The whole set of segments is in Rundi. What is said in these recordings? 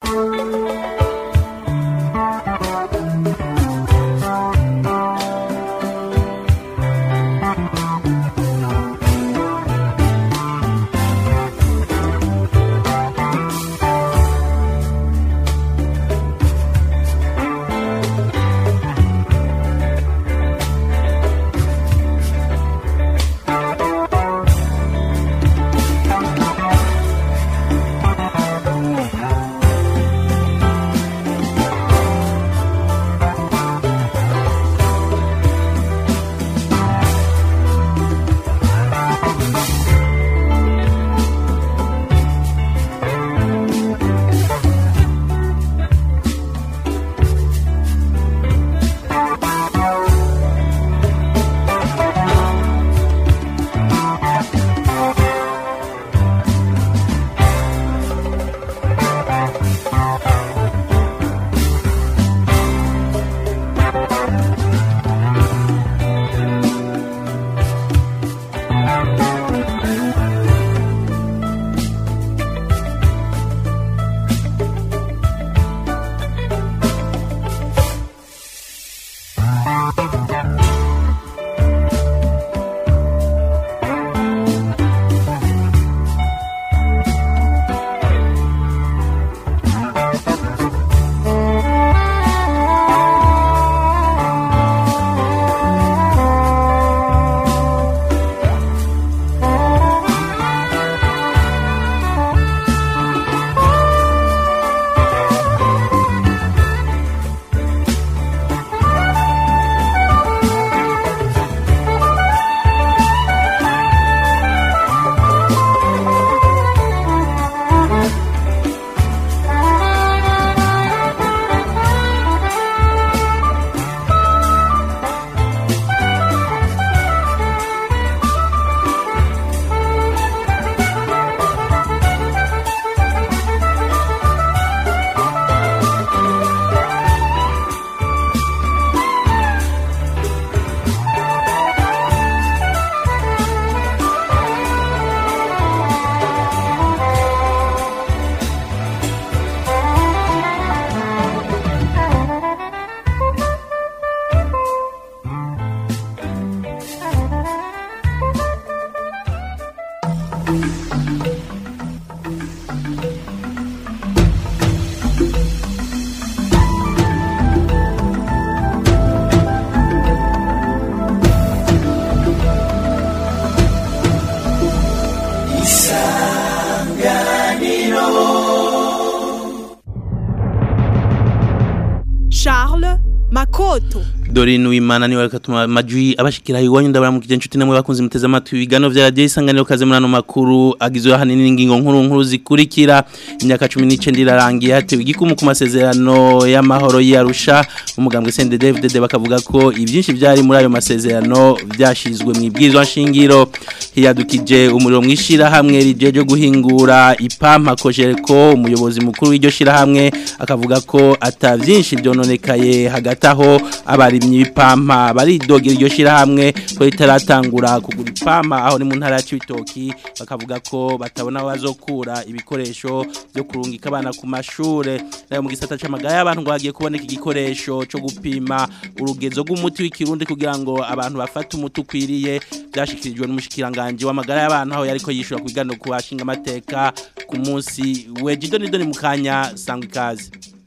Charles Makoto Dorine Uwimana niwe akatuma majwi abashikira iwanyu ndabara mu kigencu namwe bakunze muteze amatwi bigano vya radio isanganiro kaze murano makuru agizwe hanini n'ingingo nkuru nkuru zikurikira imyaka 19 irarangiye hatewe igikumu ku masezerano y'amahoro yarusha umugambwe CNDD-FDD bakavuga ko ivyinshi byari muri ayo masezerano byashizwe mu ibwirizwa nshingiro hiyadukije umuriro mwishira hamwe rijeje guhingura ipampa kojereko umuyobozi mukuru w'iryo shira hamwe akavuga ko atavyinshi byononekaye hagati aho abari ibipampa baridogera iryo shirahamwe ko ritaratangura kugura ipampa aho ni mu ntara ya Cibitoki bakavuga ko batabona bazokura ibikoresho byo kurungika abana ku mashure nayo mu gisata c'amagara y'abantu ngo hagiye kuboneka igikoresho cyo gupima urugezo rw'umuti w'ikirundi kugira ngo abantu bafate umuti ukwiriye byashikirijwe n'umushikiranganje w'amagara y'abantu aho yariko yishura kwigano ku bashinga amateka ku munsi wejido nidoni mu kanya sangwa ikaze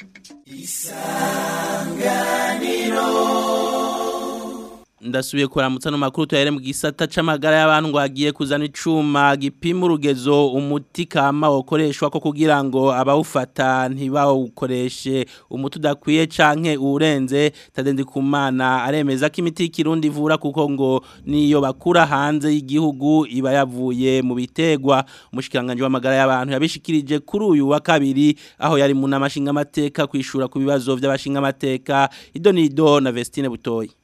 ndasubiye kuramutsa no makuru tuyare mu gisata c'amagara y'abantu ngo agiye kuzana icuma gipima urugezo umuti kama wokoreshwa ko kugira ngo abawufata ntibawukoreshe umuti udakwiye canke urenze tadendi kumana aremeza ko imiti y'ikirundi ivura kuko ngo niyo bakura hanze y'igihugu iba yavuye mu bitegwa umushikiranganje w'amagara y'abantu yabishikirije kuri uyu wa kabiri aho yari mu namashinga amateka kwishura ku bibazo by'abashinga amateka idonido na Vestine Butoyi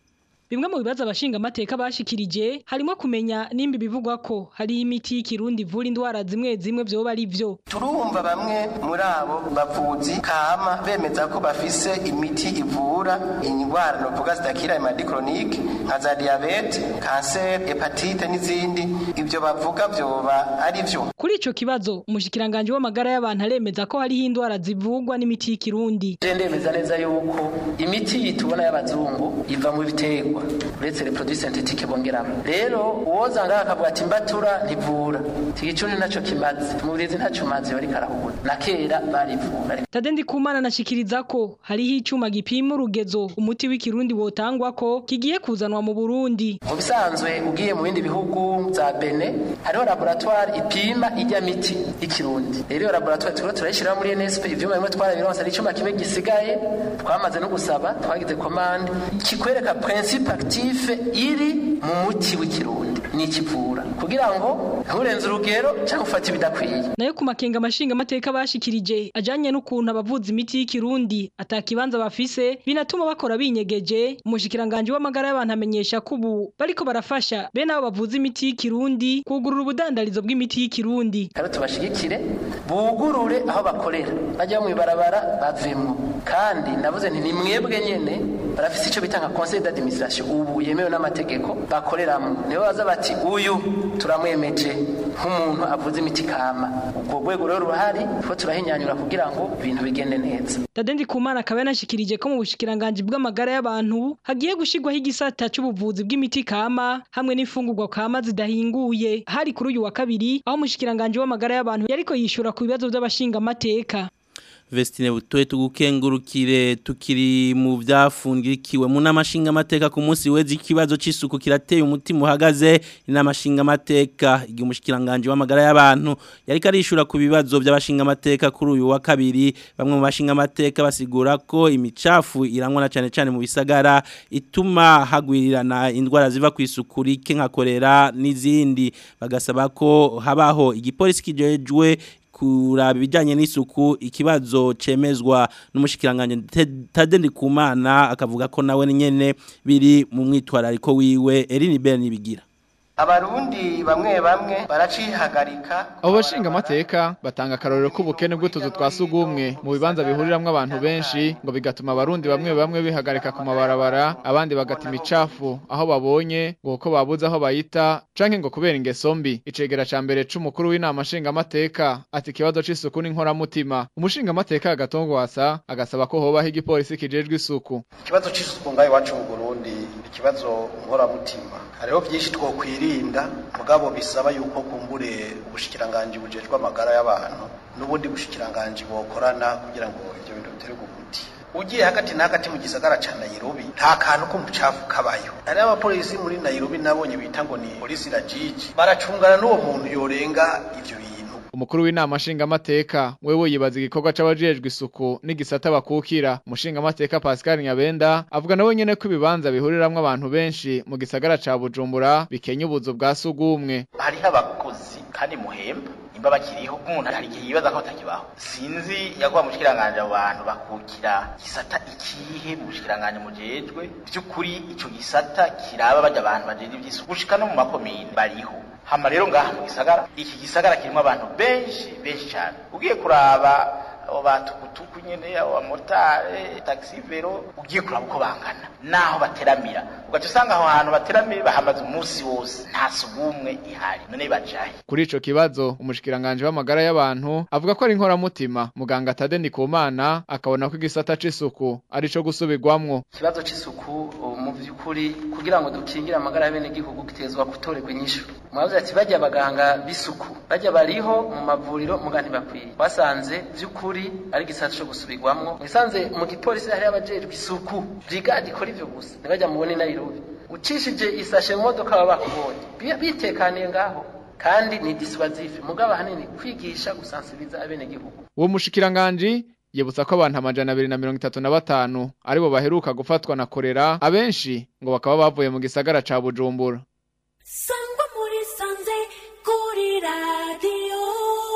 bimwe mu bibazo abashinga amateka bashikirije harimo kumenya nimba bivugwa ko hari imiti y'ikirundi ivura indwara zimwe zimwe vyoba ari vyo turumva bamwe muri abo bavuzi kama bemeza ko bafise imiti ivura indwara novuga zidakira imadi chronique nka za diabete kanseri hepatite n'izindi ibyo bavuga vyoba ari vyo kuri ico kibazo umushikiranganje w'amagara y'abantu aremeza ko hariho indwara zivugwa n'imiti y'ikirundi je ndemeza neza yuko imiti tubona y'abazungu iva mu biterwa uretse les produits synthétiques bongeramo rero uwoza ngaha akavuga ati mbatura ntivura tigicuni naco kimaze umubirizi ntaco maze bari karahura na kera barivura Tade Ndikumana anashikiriza ko hariho icuma gipima urugezo umuti w'ikirundi wotangwa ko kigiye kuzanwa mu Burundi mu bisanzwe ugiye mu bindi bihugu za Bene hariho laboratoire ipima ijya miti y'ikirundi rero iyo laboratoire turiko turayishira muri NSP ivyuma bimwe twarabironse ari icuma kimwe gisigaye twamaze no gusaba twagize commande kikwereka principe actif iri mu muti w'ikirundi n'ikivura kugira ngo nturenze urugero cyangwa ufate ibidakwiye nayo ku makenga amashinga amateka bashikirije ajanye n'ukuntu abavuza imiti y'ikirundi atakibanza bafise binatuma bakora binyegeje umushikiranganje w'amagara y'abantu amenyesha ko ubu bariko barafasha bene abo bavuza imiti y'ikirundi kugurura ubudandarizo bw'imiti y'ikirundi rero tubashigikire bugurure aho bakorera bajya mu ibarabara bavemo kandi navuze nti ni mwebwe nyene barafise ico bita nka conseil d'administration ubu yemewe n'amategeko bakoreramo nibo baza bati uyu turamwemeje nk'umuntu avuze imiti kama ubwo rwego rero ruhari two turahinyanyura kugira ngo ibintu bigende neza Tade Ndikumana akaba yanashikirije ko mu bushikiranganje bw'amagara y'abantu hagiye gushirwaho igisata c'ubuvuzi bw'imiti kama hamwe n'imfungurwa kama zidahinguye hari kuri uyu wa kabiri aho umushikiranganje w'amagara y'abantu yariko yishura ku bibazo by'abashinga amateka Vestine butoye tugukengurukire tukiri mu byafungikiwe mu namashinga amateka ku munsi wezi ikibazo c'isuku kirateye umutima uhagaze inamashinga amateka igihe umushikiranganje w'amagara y'abantu yari karishura ku bibazo by'abashinga amateka kuri uyu wa kabiri bamwe mu bashinga amateka basigura ko imicafu irangwa na cyane cyane mu bisagara ituma hagwirirana indwara ziva ku isuku rike nka kolera n'izindi bagasaba ko habaho igipolisi kijejwe kuraba ibijyanye n'isuku ikibazo cemezwa n'umushikiranganje Tade Ndikumana akavuga ko nawe nyene biri mu mwitwarariko wiwe Eline Ben bigira abarundi bamwe bamwe baracihagarika abo bashinga amateka batanga akarorero k'ubukene bw'utuzu twa sugumwe mu bibanza bihuriramwo abantu benshi ngo bigatuma abarundi bamwe bamwe bihagarika ku mabarabara abandi bagata imicafu aho babonye ngo uko babuze aho bayita canke ngo kubera ingeso mbi icegera ca mbere c'umukuru w'inama nshinga amateka ati ikibazo c'isuku n'inkoramutima umushinga amateka agatongwasa agasaba ko hobaho igipolisi kijejwe isuku ikibazo c'isuku ngaho iwacu mu Burundi ikibazo nkoramutima hariho byinshi twokwirinda mugabo bisaba yuko kumbure ubushikiranganje bujejwe amagara y'abantu n'ubundi bushikiranganje bokorana kugira ngo ibyo bintu bitere umuti ugiye hagati na hagati mu gisagara ca Nairobi nta kantu ko mucafu kabayo ari abapolisi muri Nairobi nabonye bita ngo ni polisi rajiji baracungana n'uwo muntu yorenga ivyo bintu umukuru w'inama nshingamateka wewe yibaza igikorwa c'abajejwe isuku n'igisata bakukira umushingamateka Pascal Nyabenda avuga nawe nyene ko ibibanza bihuriramwo abantu benshi mu gisagara ca Bujumbura bikenya ubuzu bwa sugumwe hariho abakozi kandi muhemba nimba bakiriho umuntu hari igihe yibaza ko atakibaho sinzi yakuba mushikiranganje abo bantu bakukira gisata ikihe mu bushikiranganje mujejwe by'ukuri ico gisata kiraba bajya abantu bajeje ivy'isuku gushika no mu makomine bariho hama rero ngaha mu gisagara iki gisagara kirimo abantu benshi benshi cyane ugiye kuraba abo batukutuku nyene abo bamotare taxi vero ugiye kuraba uko bangana naho bateramira ugaca usanga aho hantu bateramiye bahamaze umunsi wose nta sugumwe ihari none bajahe kuri ico kibazo umushikiranganje w'amagara y'abantu avuga ko ari inkoramutima muganga Tade Ndikumana akabona ko igisata c'isuku ari co gusubirwamwo ikibazo c'isuku mu vy'ukuri kugira ngo dukingire amagara y'abene gihugu gitezwa gutorerwa inyishu mwavuze ati bajya abaganga b'isuku bajya bariho mu mavuriro muga ntibakwiye basanze vy'ukuri ari igisata co gusubirwamwo mwisanze mu gipolisi hari abajejwe isuku brigade ikora ivyo gusa ntibajya mubone Nairobi ucishije isashe mu modoka baba bakubonye bitekaniye ngaho kandi ni dissuasif mugabo hanini kwigisha gusansibiza abene gihugu uwo mushikiranganje yibutsa ko abantu amajana abiri na mirongo itatu na batanu aribo baheruka gufatwa na korera abenshi ngo bakaba bavuye mu gisagara ca Bujumbura sangwa muri sanze kuri radiyo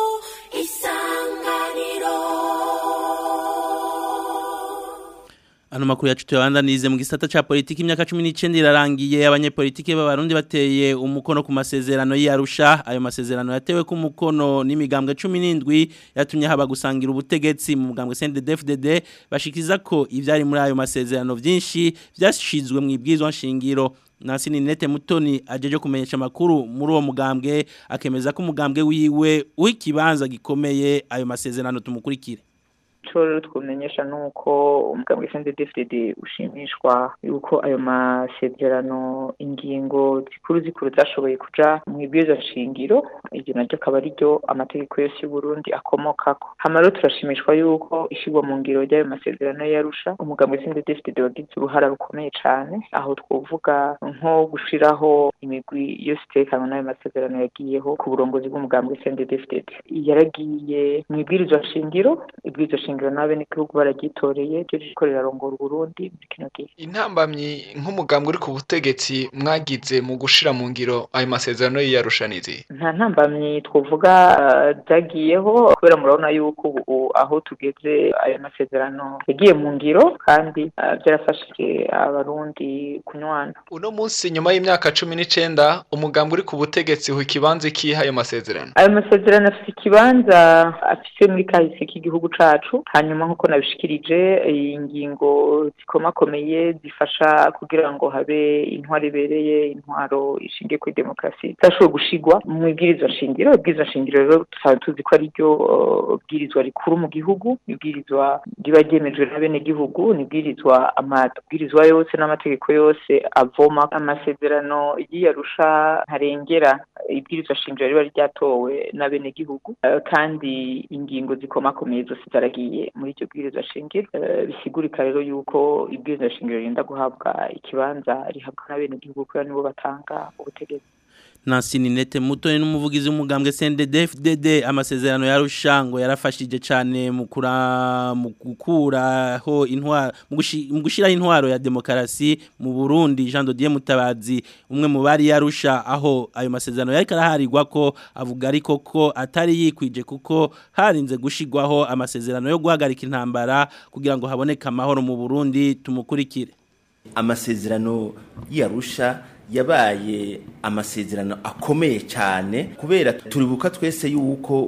isanganiro Ano makuru yacu tuyabandanize mu gisata ca politiki imyaka 19 irarangiye abanyepolitiki b'abarundi bateye umukono ku masezerano y'Arusha ayo masezerano yatewe ku mukono n'imigambwe 17 yatumye haba gusangira ubutegetsi mu mugambwe CNDD-FDD bashikiza ko ivyari muri ayo masezerano vyinshi vyashizwe mu ibwizwa nshingiro Nansi Ninete Mutoni ajeje kumenyesha makuru muri uwo mugambwe akemeza ko umugambwe wiwe w'ikibanza gikomeye ayo masezerano tumukurikire icyo rero twumenyesha ni uko umugambwe CNDD-FDD ushimishwa yuko ayo masezerano ingingo zikuru zikuru zashoboye kuja mu ibwirizwa shingiro iryo naryo akaba ari ryo amategeko yose y'u Burundi akomokako hama rero turashimishwa yuko ishigwa mu ngiro ry'ayo masezerano yarusha umugambwe CNDD-FDD wagize uruhara rukomeye cane aho twovuga nko gushiraho imigwi yose itekanwa n'ayo masezerano yagiyeho ku burongozi bw'umugambwe CNDD-FDD yaragiye mu ibwirizwa shingiro ibwirizwa shingiro nabe n'igihugu baragitoreye ryo riko rirarongora Burundi muri kino gihe intambamyi nk'umugambwe uri ku butegetsi mwagize mu gushira mu ngiro ayo masezerano y'iyarushanirizi nta ntambamyi twovuga zagiyeho kubera murabona yuko ubu aho tugeze ayo masezerano yagiye mu ngiro kandi byarafashije abarundi kunywana uno munsi nyuma y'imyaka cumi n'icenda umugambwe uri ku butegetsi hu ikibanza ikiha ayo masezerano ayo masezerano afite ikibanza afise muri kahise k'igihugu cacu hanyuma nk'uko nabishikirije ingingo zikomakomeye zifasha kugira ngo habe intwaro ibereye intwaro ishingiye kuri demokarasi zashoboye gushigwa mu ibwirizwa shingiro ibwirizwa shingiro rero tukaba tuzi ko ari ryo bwirizwa rikuru mu gihugu ibwirizwa riba ryemejwe na bene gihugu ni ibwirizwa amabwirizwa yose n'amategeko yose avoma amasezerano y'iyarusha ntarengera ibwirizwa shingiro riba ryatowe na bene gihugu kandi ingingo zikomakomeye zose zaragiye muri iryo bwirizwa shingiro bisigurika rero yuko ibwirizwa shingiro ririnda guhabwa ikibanza rihabwa na bene gihugu kubera nibo batanga ubutegetsi Nansi Ninete Mutoni n'umuvugizi w'umugambwe CNDD-FDD amasezerano ya Rushango yarafashije cyane mu kura mu gukuraho intwaro mu gushira intwaro ya demokarasi mu Burundi Jean Dodier Mutabazi umwe mu bari yarusha aho ayo masezerano yari karaharirwa ko avuga ariko ko atari yikwije kuko harinze gushigwaho amasezerano yo guhagarika intambara kugira ngo haboneke amahoro mu Burundi tumukurikire amasezerano yarusha yabaye amasezerano akomeye cyane kubera turibuka twese yuko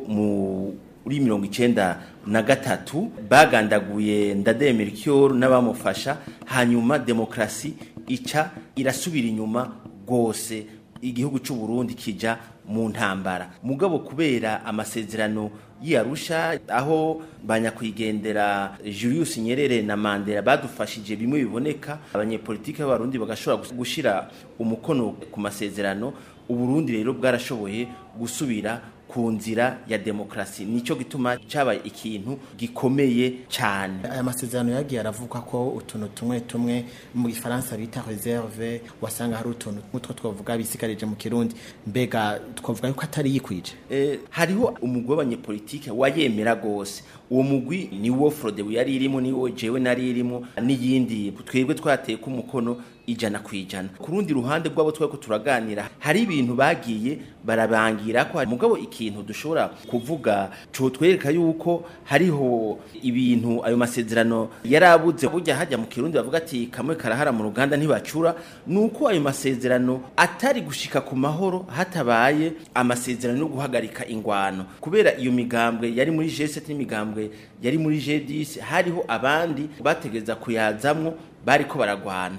muri mirongo icyenda na gatatu bagandaguye ndademera n'abamufasha hanyuma demokarasi ica irasubira inyuma rwose igihugu cy'u Burundi kijya mu ntambara mugabo kubera amasezerano y'arusha aho banyakwigendera Julius Nyerere na Mandela badufashije bimwe biboneka abanyepolitike b'abarundi bagashobora gushira umukono ku masezerano uburundi rero bwarashoboye gusubira ku nzira ya demokarasi nicyo gituma cyabaye ikintu gikomeye cyane aya masezerano yagiye aravuga ko utuntu tumwe tumwe mu gifaransa bita reserve wasanga hari utuntu nk'utwo twavuga bisigarije mu kirundi mbega twavuga yuko atari yikwije eh, hariho umugwi w'abanyepolitike wayemera gose uwo mugwi ni wo Frode yari irimo ni wo jewe nari irimo n'iyindi twebwe twateye ku mukono ijana ku ijana ku rundi ruhande rwabo tweko turaganira hari ibintu bagiye barabangira ko mugabo ikintu dushobora kuvuga cyo twereka yuko hariho ibintu ayo masezerano yarabuze burya hajya mu kirundi bavuga ati kamwe karahara mu ruganda ntibacura nuko ayo masezerano atari gushika ku mahoro hatabaye amasezerano yo guhagarika ingwano kubera iyo migambwe yari muri G7 n'imigambwe yari muri G10 hariho abandi bategeza kuyazamwo bariko baragwana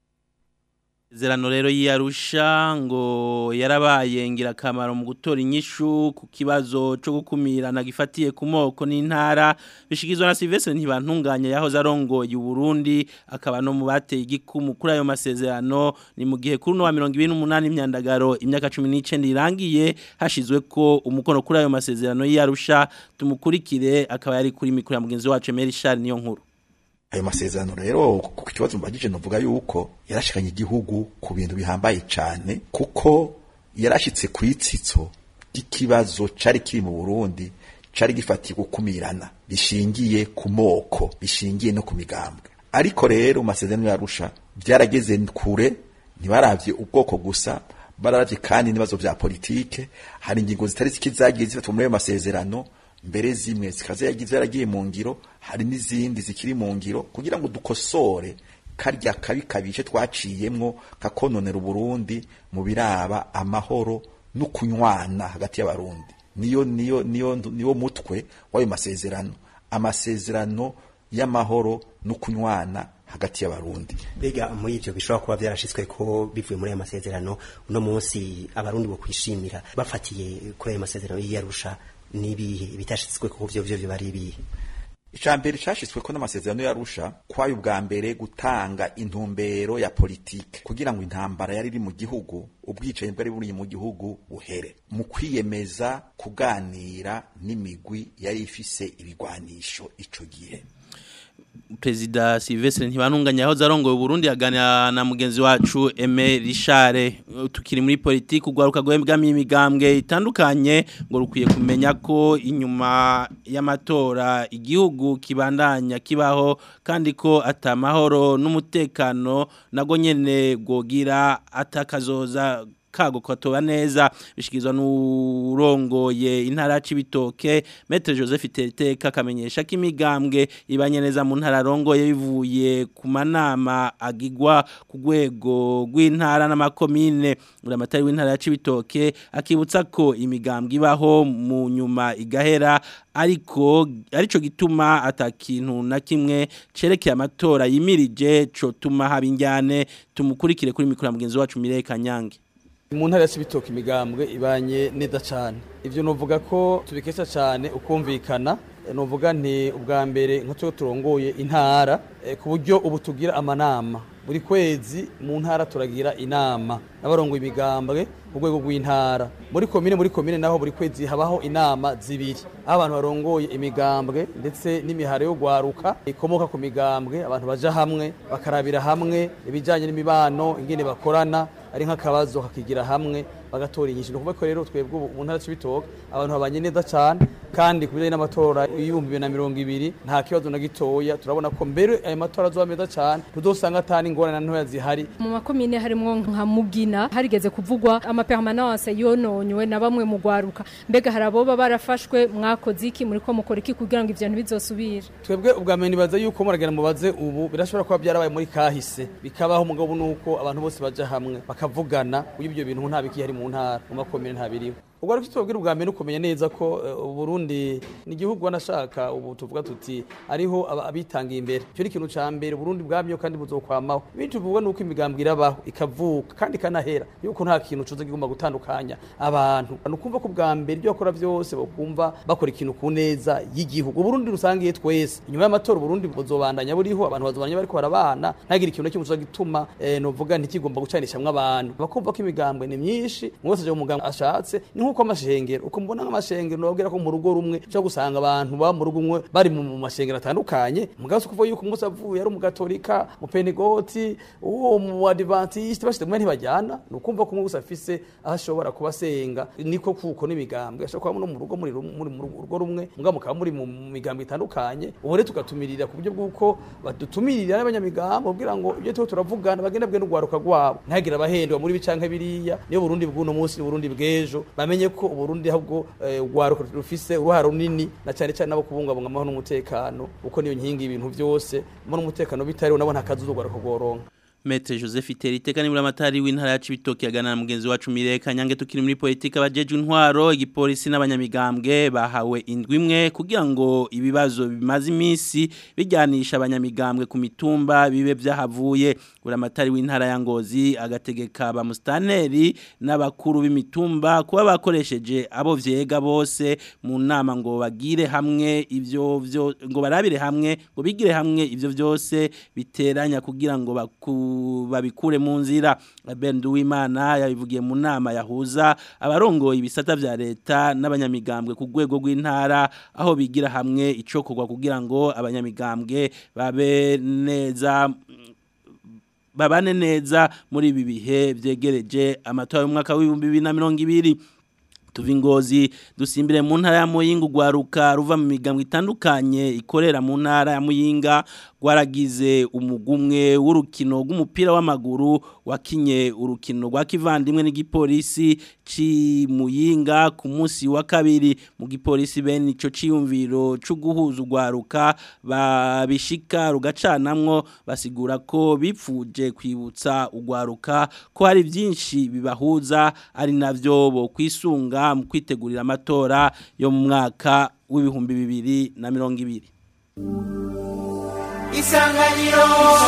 Zerano rero yiyarusha ngo yarabaye ngirakamaro mu gutora inyishu ku kibazo cyo gukumirana gifatiye ku moko n'intara bishikizwa na Sylvestre ntibantunganya yahoze arongoye Burundi akaba no mu bateye igikumu kuri ayo masezerano ni mu gihe kuri no wa 28 imyandagaro imyaka 19 irangiye hashizwe ko umukono kuri ayo masezerano yiyarusha tumukurikire akaba yari kuri mikro ya mugenzi wacu Mary Charles niyo nkuru ayo masezerano rero ku kibazo mbagije novuga yuko yarashikanye igihugu ku bintu bihambaye cyane kuko yarashitse ku itsitso ry'ikibazo cari kiri mu Burundi cari gifatiye gukumirana bishingiye ku moko bishingiye no ku migambwe ariko rero masezerano yarusha byarageze kure ntibaravye ubwoko gusa bararavye kandi n'ibibazo vya politike hari ingingo zitari zikizagiye zifatwa muri ayo masezerano mbere zimwe zikaza yagize yaragiye mu ngiro hari n'izindi zikiri mu ngiro kugira ngo dukosore karya kabi kabishe twaciyemwo kakononera uburundi mu biraba amahoro no kunywana hagati y'abarundi niyo niyo niyo niyo mutwe w'ayo masezerano amasezerano y'amahoro no kunywana hagati y'abarundi Bega muri ivyo bishobora kuba byarashitswe ko bivuye muri aya masezerano uno munsi abarundi bo kwishimira bafatiye kuri aya masezerano y'Arusha nibihe bitashitswe ko vyo vyo bari ibihe icambere cashitswe ko n'amasezerano yarusha kwayo ubwa mbere gutanga intumbero ya politike kugira ngo intambara yari iri mu gihugu ubwicanyi bwari buri mu gihugu buhere mu kwiyemeza kuganira n'imigwi yari ifise ibigwanisho ico gihe Perezida Sylvestre Ntibanunganya aho zarongoye Burundi aganira na mugenzi wacu Aime Richard tukiri muri politiki ugwaruka gwembwami imigambwe itandukanye ngo rukwiye kumenya ko inyuma y'amatora igihugu kibandanya kibaho kandi ko atamahoro n'umutekano nago nyene gogira atakazoza kago kwatoba neza bishikizwa n'urongoye intara c'ibitoke Maître Joseph Terteka kamenyesha ko imigambwe ibanye neza mu ntara rongoye bivuye ku manama agigwa ku rwego rw'intara n'amakomine uramatari w'intara c'ibitoke akibutsa ko imigambwe ibaho mu nyuma igahera ariko arico gituma atakintu na kimwe cerekeye amatora yimirije co tuma haba injyane tumukurikire kuri mikoro mugenzi wacu Mireye Kanyange mu ntara y'ibitoki imigambwe ibanye neza cyane ibyo nuvuga ko tubikesha cyane ukumvikana nuvuga nti ubwa mbere nk'uko turongoye intara ku buryo ubu tugira amanama buri kwezi mu ntara turagira inama n'abarongoye imigambwe mu rwego rw'intara muri komine muri komine naho buri kwezi habaho inama zibiri aho abantu barongoye imigambwe ndetse n'imiharo yo gwaruka ikomoka ku migambwe abantu baja hamwe bakarabira hamwe ibijyanye n'imibano ingene bakorana ari nk'akabazo kakigira hamwe bagatora inyinshi ni ukuvuga ko rero twebwe ubu mu ntara c'ibitoke abantu babanye neza cyane kandi ku bijyanye n'amatora y'ibihumbi bibiri na mirongo ibiri nta kibazo na gitoya turabona ko mbere ayo matora azoba meza cyane tudosanga atari ingorane ntoya zihari mu makomine harimwo nka mugina harigeze kuvugwa amapermanence yononywe na bamwe mu gwaruka mbega hari aboba barafashwe mwakoze iki muri ko mukora iki kugira ngo ivyo ntibizosubire twebwe ubwa mbere nibaza yuko muragera mubaze ubu birashobora kuba byarabaye muri kahise bikabaho umugabo nuko abantu bose baja hamwe bakavugana uyu ibyo bintu nta biki hari mu ntara mu makomine nta biriho ubwo ariko tubabwira ubwa mbere ukumenya neza ko Burundi ni igihugu wanashaka ubu tuvuga tuti ariho abitangiye imbere cyo ni ikintu ca mbere Burundi bwamyo kandi buzokwamaho ibindi tuvuga nuko imigambwe irabaho ikavuka kandi kanahera yuko nta kintu cuza kigomba gutandukanya abantu nukumva ko ubwa mbere ibyo bakora byose bakumva bakora ikintu ku neza y'igihugu Burundi rusangiye twese inyuma y'amatora Burundi buzobandanya buriho abantu bazobandanya bariko barabana ntagira ikintu kimwe cuza gituma eh, novuga ntikigomba gucanishamwe abantu bakumva ko imigambwe ni myinshi mwose aje mu mugambwe ashatse ni nkuko amashengero uko mbona nk'amashengero nobwira ko mu rugo rumwe cyo gusanga abantu ba mu rugo umwe bari mu mashengero atandukanye mugaso kuvuga yuko umunsi avuye ari umugatolika mu pentegoti uwo mu adventiste bashite mwe ntibajyana nukumva ko umwe gusa afise aho ashobora kubasenga niko kuko n'imigambwe ashobora kuba no mu rugo muri muri mu rugo rumwe mugabo mukaba muri mu migambwe itandukanye ubu rero tugatumirira ku buryo bw'uko badutumirira n'abanyamigambo kugira ngo ibyo tuba turavugana bagenda bwe n'ugwaruka rwabo ntihagire abahendwa muri bicanke biriya niyo Burundi bw'uno munsi Burundi bw'ejo bamenye ko Burundi ahubwo ugwaruka rufise uruhara runini na cyane cyane nabo kubungabunga amahoro n'umutekano uko niyo nkingi ibintu byose mo n'umutekano bitari unabona akazi ugwaruka goronka Mete Joseph Teriteka ni muramatari w'intara ya Cibitoke yagana na mugenzi wacu Mireka Nyange tukiri muri politika bajeje intwaro igipolisi n'abanyamigambwe bahawe indwi imwe kugira ngo ibibazo bimaze iminsi bijyanisha abanyamigambwe ku mitumba bibe byahavuye uramatari w'intara ya Ngozi agategeka ba mustaneri n'abakuru b'imitumba kuba bakoresheje abo vyega bose mu nama ngo bagire hamwe ivyo vyo ngo barabire hamwe ngo bigire hamwe ivyo vyose biteranya kugira ngo baku babikure mu nzira Ben Duwimana yabivugiye mu nama yahuza abarongoye ibisata vya leta n'abanyamigambwe ku rwego rw'intara aho bigira hamwe icokorwa kugira ngo abanyamigambwe babe neza babane neza muri ibi bihe vyegereje amatora y'umwaka w'ibihumbi bibiri na mirongo ibiri tuva ingozi dusimbire mu ntara ya muyinga ugwaruka ruva mu migambwe itandukanye ikorera mu ntara ya muyinga gwaragize umugumwe w'urukino rw'umupira w'amaguru wakinye urukino rwa kivandimwe n'igipolisi ci muyinga ku munsi wa kabiri mu gipolisi bene ico ciyumviro cyo guhuza ugwaruka babishika rugacanamwo basigura ko bipfuje kwibutsa ugwaruka ko hari byinshi bibahuza ari navyo bo kwisunga mu kwitegurira amatora yo mu mwaka w'ibihumbi bibiri na mirongo ibiri isanganiro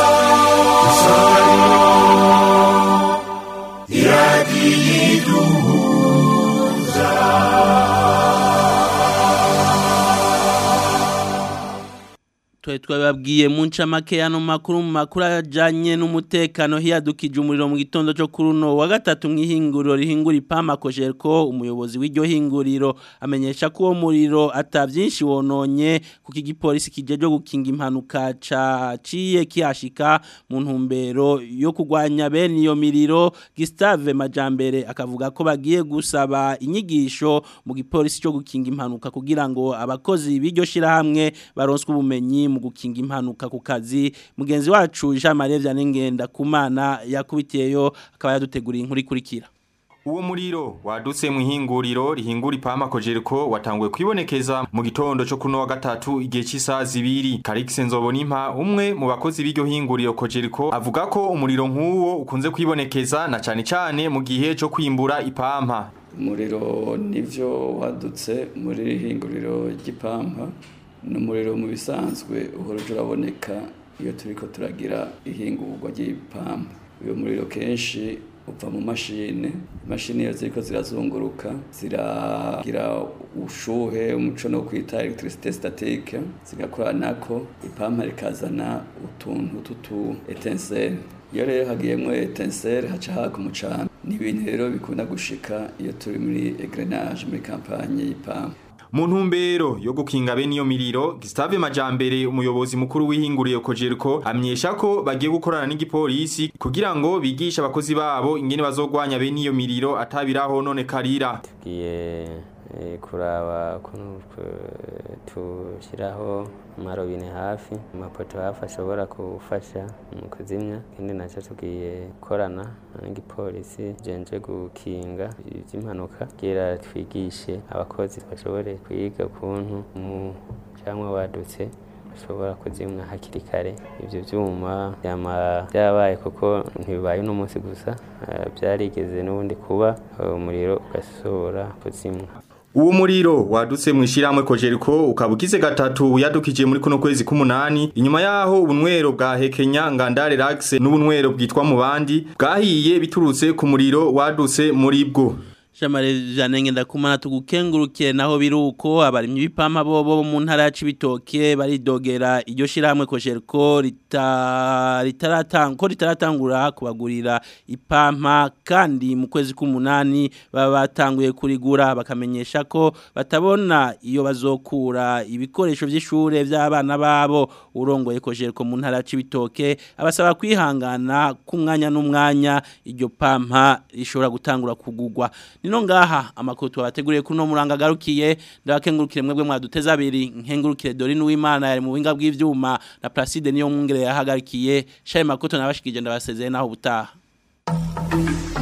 Twe twababwiye mu ncamake yano makuru mu makuru ajanye n'umutekano hiyadukije umuriro mu gitondo cyo kuri uno wa gatatu mwihinguriro rihingura ipama kojerko umuyobozi w'iryo hinguriro amenyesha ko uwo muriro atavyinshi wononye kuko igipolisi kijeje gukinga impanuka caciye kihashika mu ntumbero yo kugwanya bene iyo miriro Gustave Majambere akavuga ko bagiye gusaba inyigisho mu gipolisi cyo gukinga impanuka kugira ngo abakozi b'iryo shirahamwe baronswe ubumenyi mu gukinga impanuka ku kazi mugenzi wacu Jean Marie Vyanengenda kumana yakubitiyeyo akaba yaduteguriye inkuru ikurikira Uwo muriro wadutse mu ihinguriro rihingura ipama kojeriko watanguye kwibonekeza mu gitondo cyo kuno wa gatatu igihe cy'isaha zibiri Karikse Nzobonimpa umwe mu bakozi b'iryo hinguriro kojeriko avuga ko umuriro nk'uwo ukunze kwibonekeza na cane cane mu gihe cyo kwimbura ipampa umuriro nivyo wadutse muri hinguriro ry'ipampa ni umuriro mu bisanzwe uhora uraboneka iyo turiko turagira ihingurwa ry'ipampa uyo muriro kenshi uva mu mashine imashini iyo ziriko zirazunguruka ziragira ushuhe umuco no kwita electricité statique zigakoranako ipampa rikazana utuntu tutu etenseri iyo rero hagiyemwo etenseri haca haka umucana ni ibintu rero bikunda gushika iyo turi muri egrenage muri kampanye y'ipampa mu ntumbero yo gukinga bene iyo miriro Gustave Majambere umuyobozi mukuru w'ihinguriye Kojerko amyesha ko bagiye gukorana n'igipolisi kugira ngo bigishe abakozi babo ingene bazogwanya bene iyo miriro atabiraho none karira tugiye kuraba ukuntu tushyiraho amarobine hafi amapoto hafi ashobora gufasha mu kuzimya ikindi nacyo tugiye gukorana n'igipolisi jenje gukinga iby'impanuka kugira twigishe abakozi bashobore kwiga ukuntu mu cyangwa wadutse bashobora kuzimwa hakiri kare ibyo byuma byama byabaye kuko ntibibaye uno munsi gusa byarigeze n'ubundi kuba umuriro ugasohora kuzimwa Uwo muriro wadutse mu ishiramwe kojeriko ukabugize gatatu yadukije muri kuno kwezi k'umunani inyuma yaho ubunwero bwa Hekenya Ngandare Lax n'ubunwero bwitwa mu bandi bwahiye biturutse ku muriro wadutse muri bwo Jamare janenge ndakumana tugukengurukiye naho biruko abarimyi b'ipampa bobo mu ntara ya Cibitoke baridogera iryo shiramwe kojerko rita ritaratanga ko ritaratangura kubagurira ipampa kandi mu kwezi k'umunani baba batanguye kurigura bakamenyesha ko batabona iyo bazokura ibikoresho by'ishure by'abana babo urongoye kojerko mu ntara ya Cibitoke abasaba kwihangana kumwanya n'umwanya iryo pampa rishobora gutangura kugugwa nino ngaha amakuru twabateguriye kuri no muranga garukiye ndabakengurukire mwebwe mwaduteza abiri nkengurukire Dorine Uwimana yari mu binga bw'ivyuma na Placide niyo mwungere yahagarikiye shaye makoto nabashikije ndabasezeye naho butaha